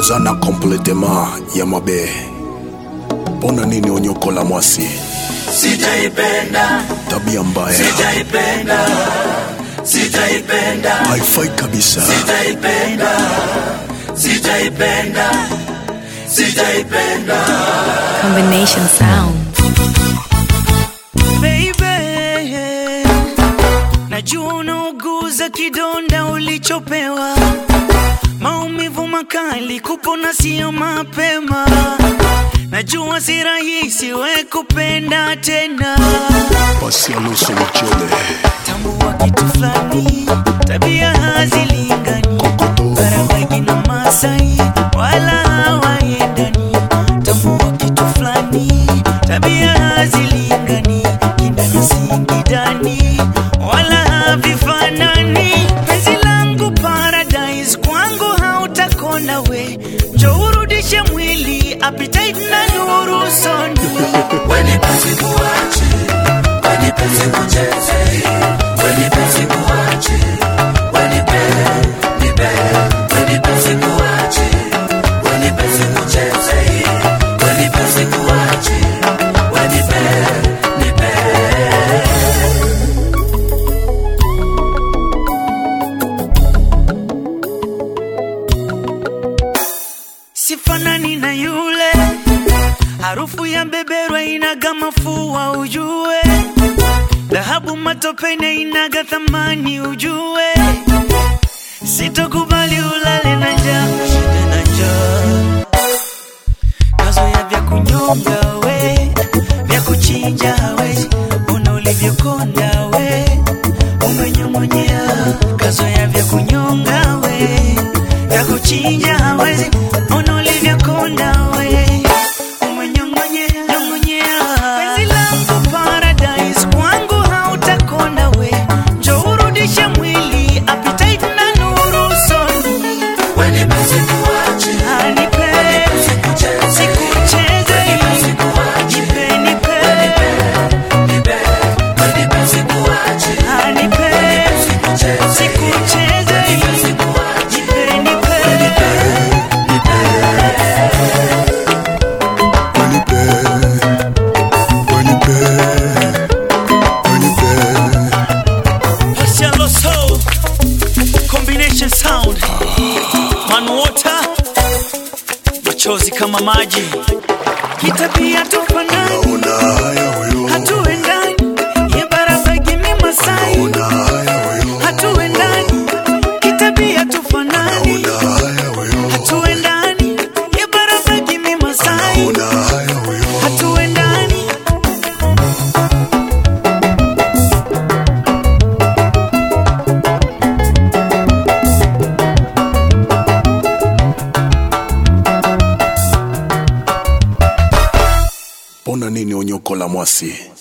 ozana kompletema ya mabe mpona nini onyokola mwasi Sijaipenda, tabia mbaya sijaipenda, sijaipenda, haifai kabisa sijaipenda, sijaipenda, sijaipenda. Combination sound. Baby, najua unauguza kidonda ulichopewa, maumivu makali, kupona sio mapema. Najua si rahisi we kupenda tena, pasi aluso mchele tambua kitu fulani, tabia hazilingani, Barabagi na Masai wala hawaendani. Tambua kitu fulani, tabia hazilingani, kindani singidani wala havifanani. Penzi langu paradise, kwangu hautakona we, njoo urudishe mwili appetite na nuru soni Wenipenzi kuache, wenipenzi kucheze, wenipenzi kuache, wenipe, nipe, wenipenzi kuache, wenipenzi kucheze, wenipenzi kuache, wenipe, nipe. sifanani na yule harufu ya beberwa inaga mafua ujue dhahabu matopene inaga thamani ujue sitokubali ulale na njaa shida na njaa kazoya vya kunyonga we vya kuchinja we una ulivyokonda we umenyong'onyea kazoya vya kunyonga we vya kuchinja hawezi ona ulivyokonda we umenyong'onyea nyong'onyea penzi langu paradise kwangu hautakonda we njo urudishe mwili appetite na nuru soni Wenipenzi kuache, anipe wenipenzi kucheze, sikucheze wenipenzi kuache, nipe nipe nipe, wenipenzi kuache, anipe wenipenzi kucheze, sikucheze wenipenzi kuache, nipe nipe wenipe wenipe wenipe Marcialo Soul Combination Sound Man Water Machozi kama maji Kitabia tufanani una haya huyo Hatuendani Ye barabagi mi Masai una haya huyo Hatuendani Kitabia tufanani una haya huyo Hatuendani Ye barabagi mi Masai una haya huyo Hatuendani mpona nini onyokola mwasi